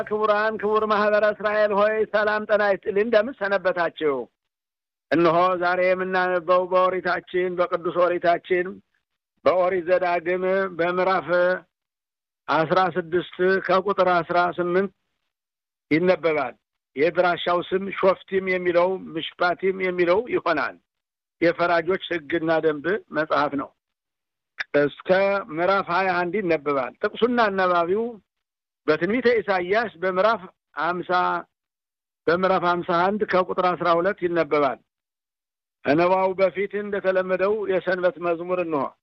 ክቡራን ክቡር ማህበረ እስራኤል ሆይ ሰላም ጤና ይስጥልኝ። እንደምን ሰነበታችሁ? እነሆ ዛሬ የምናነበው በኦሪታችን በቅዱስ ኦሪታችን በኦሪት ዘዳግም በምዕራፍ አስራ ስድስት ከቁጥር አስራ ስምንት ይነበባል። የድራሻው ስም ሾፍቲም የሚለው ምሽፓቲም የሚለው ይሆናል። የፈራጆች ሕግና ደንብ መጽሐፍ ነው። እስከ ምዕራፍ ሀያ አንድ ይነበባል። ጥቅሱና አነባቢው በትንቢተ ኢሳይያስ በምዕራፍ ሀምሳ በምዕራፍ ሀምሳ አንድ ከቁጥር አስራ ሁለት ይነበባል። ከንባቡ በፊት እንደተለመደው የሰንበት መዝሙር እንሆ